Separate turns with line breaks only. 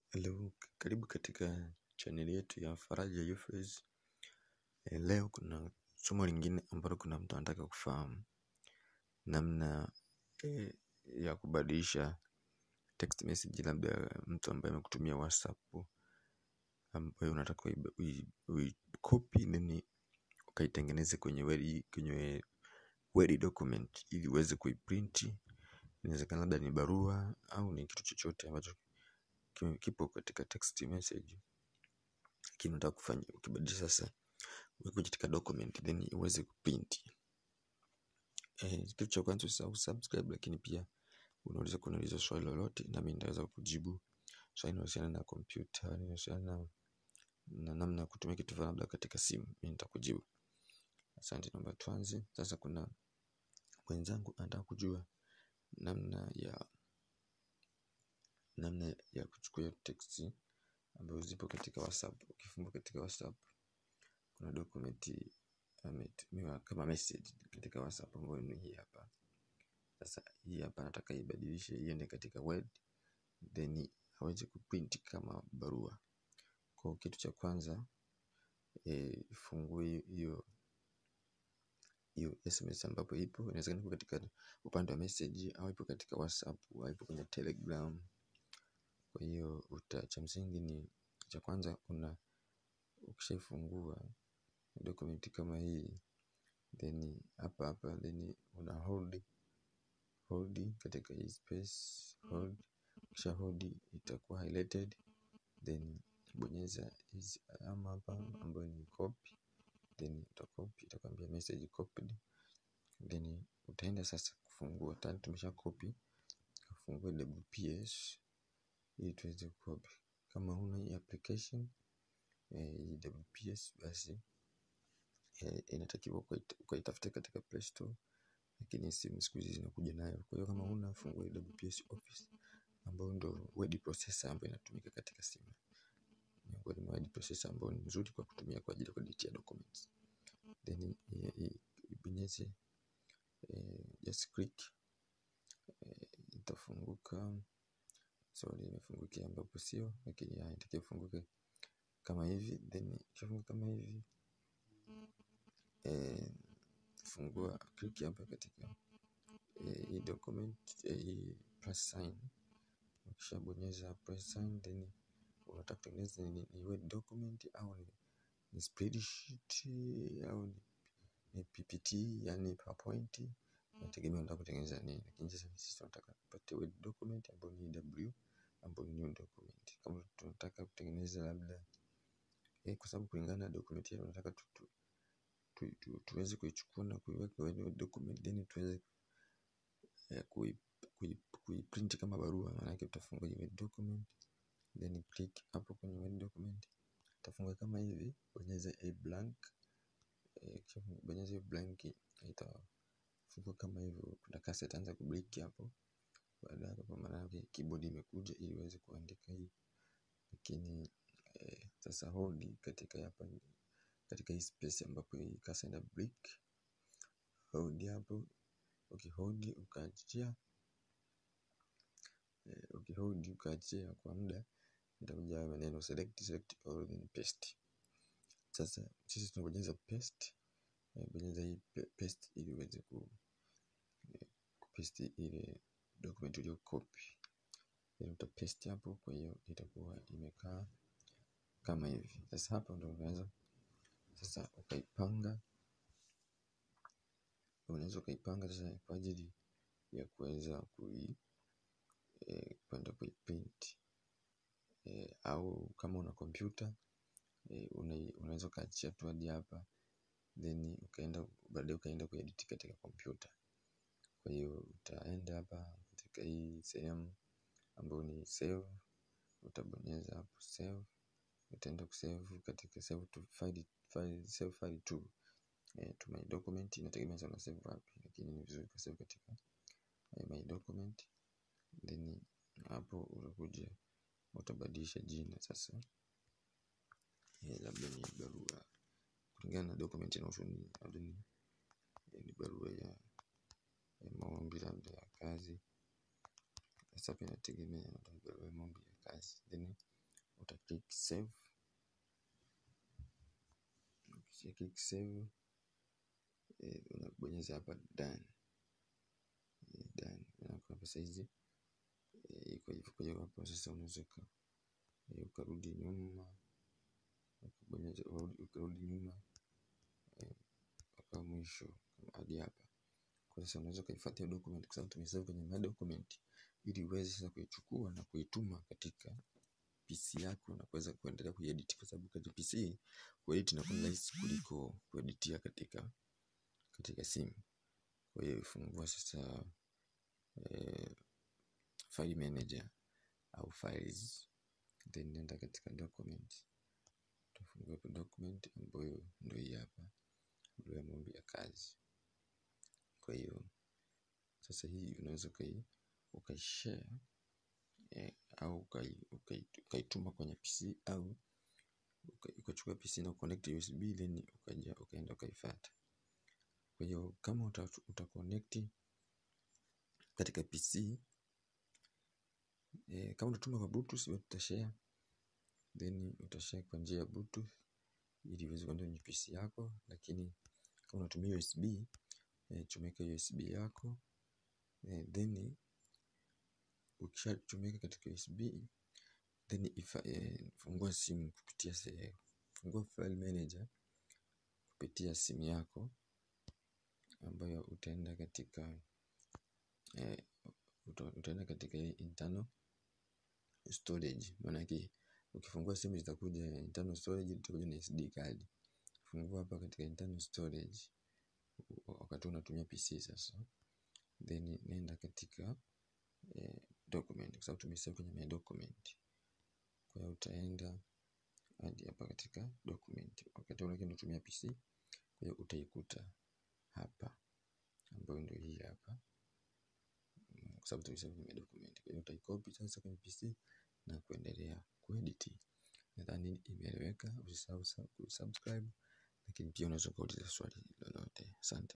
Hello, karibu katika chaneli yetu ya Faraja Euphrates. Eh, Leo kuna somo lingine ambalo kuna mtu anataka kufahamu namna eh, ya kubadilisha text message, labda mtu ambaye amekutumia WhatsApp ambayo unataka ui- ui- uicopy then ukaitengeneze kwenye Word, kwenye Word document ili uweze kuiprint. Inawezekana labda ni barua au ni kitu chochote ambacho ki- kipo katika text message lakini unataka kufanya ukibadilisha sasa uweke katika document then uweze kuprint. Eh, kitu cha kwanza usisahau subscribe, lakini pia unaweza kuniuliza swali lolote nami nitaweza kujibu. Swali linalohusiana na kompyuta, linalohusiana na, na namna ya kutumia kitu fulani labda katika simu, mimi nitakujibu. Asante, naomba tuanze. Sasa kuna mwenzangu anataka kujua namna ya namna ya kuchukua text ambazo zipo katika WhatsApp. Ukifungua katika WhatsApp kuna document ametumiwa kama message katika WhatsApp ambayo ni hii hapa. Sasa hii hapa nataka ibadilishe iende katika Word then aweze kuprint kama barua. Kwa kitu cha kwanza eh, ifungue hiyo hiyo SMS ambapo ipo, inawezekana ipo katika upande wa message au ipo katika WhatsApp au ipo kwenye Telegram. Kwa hiyo uta cha msingi ni cha kwanza, una ukishaifungua document kama hii then hapa hapa then una hold hold katika hii space hold, kisha hold itakuwa highlighted then bonyeza hizi alama hapa ambayo ni copy then utacopy itakwambia message copied then utaenda sasa kufungua tayari tumesha copy ufungue WPS ili tuweze copy kama huna hii application eh, hii WPS basi eh, inatakiwa ukaita- ukaitafute katika Play Store lakini simu siku hizi zinakuja nayo kwa hiyo kama huna fungua hii WPS Office ambayo ndo word processor ambayo inatumika katika simu miongoni mwa word processor ambayo ni nzuri kwa kutumia kwa ajili ya kueditia documents then i- i- ibonyeze eh, just click eh, itafunguka sorry imefungukia ambapo sio lakini haya itakiwa ifunguke kama hivi then ikishafunguka kama hivi eh, fungua click hapa katika eh, hii document eh, hii plus sign ukishabonyeza plus sign then unataka kutengeneza ni, ni word document au ni, ni spreadsheet au ni, ni ppt yani powerpoint nategemea unataka kutengeneza nini lakini sasa sisi tunataka tupate word document ambayo ni w ambayo ni new document kama tunataka kutengeneza labda eh, kwa sababu kulingana na document yetu tunataka tu, tu, tu, tu, tuweze kuichukua na kuiweka kwenye word document then tuweze eh, kui, kui, kuiprint kama barua maanake utafungua hii word document then click hapo kwenye word document itafunga kama hivi bonyeza a blank eh, kisha bonyeza hiyo blank itafunga kama hivyo kuna kasi itaanza kubreak hapo baada ya hapo maana yake keyboard imekuja ili iweze kuandika hii lakini eh, sasa hold katika hapa katika hii space ambapo hii kasi ina break hold hapo ukihold ukaachia eh, ukihold ukaachia kwa muda itakuja haya maneno select select all then paste sasa sisi tunabonyeza paste eh, bonyeza hii pa- paste ili uweze ku eh, kupaste ile document ulio copy then utapaste hapo kwa hiyo itakuwa imekaa kama hivi sasa hapa ndo unaweza sasa ukaipanga unaweza ukaipanga sasa kwa ajili ya kuweza kui eh, kwenda kuiprint eh, au kama una kompyuta eh, una, unaweza ukaachia tu hadi hapa then ukaenda baadaye ukaenda kuedit katika kompyuta kwa hiyo utaenda hapa katika hii sehemu ambayo ni save utabonyeza hapo save utaenda kusave katika save to file, file, save file to, eh, to my document inategemea sana save wapi lakini ni vizuri kusave katika eh, my document then hapo utakuja utabadilisha jina sasa eh, labda ni barua kulingana na document inahusu nini labda ni, eh, ni barua ya, ya maombi labda ya kazi sasa hapa inategemea labda ni barua ya maombi ya kazi then uta click save ukisha click save eh, unabonyeza hapa done Eh, done na hapa saizi eh, iko hivyo kwa hiyo hapo sasa unaweza uka- eh, ukarudi nyuma ukabonyeza urudi- ukarudi nyuma eh, mpaka mwisho hadi hapa kwa sasa unaweza ukaifuatia document kwa sababu tumesave kwenye my document ili uweze sasa kuichukua na kuituma katika PC yako na kuweza kuendelea kuiedit kwa sababu katika PC kuedit inakuwa ni rahisi kuliko kueditia katika katika simu. Kwa hiyo fungua sasa eh, file manager au files then nenda katika document utafungua hapo document ambayo ndio hii hapa ndio ya maombi ya kazi. Kwa hiyo sasa hii unaweza ukai ukaishare eh, au ukai- ukai- ukaituma kwenye PC au uka- ukachukua PC na connect USB then ukaja ukaenda ukaifuata. Kwa hiyo kama uta, uta connect katika PC eh, kama utatuma kwa Bluetooth wewe utashare then utashare kwa njia ya Bluetooth ili iweze kwenda kwenye PC yako, lakini kama unatumia USB eh, chomeka USB yako eh, then ukishachomeka katika USB then ifa, eh, fungua simu kupitia se, fungua file manager kupitia simu yako ambayo utaenda katika eh, uta, utaenda katika ile internal storage. Maanake ukifungua simu zitakuja internal storage, itakuja na SD card. Fungua hapa katika internal storage wakati unatumia PC sasa, then nenda katika eh, document kwa sababu tumesave kwenye my document. Kwa hiyo utaenda hadi hapa katika document wakati ule unatumia PC, kwa hiyo utaikuta hapa ambayo ndio hii hapa Mm, kwa sababu tumesave kwenye document. Kwa hiyo utaikopi sasa kwenye PC na kuendelea kuedit. Nadhani imeeleweka. Usisahau sa- kusubscribe, lakini pia unaweza ukauliza swali lolote. Asante.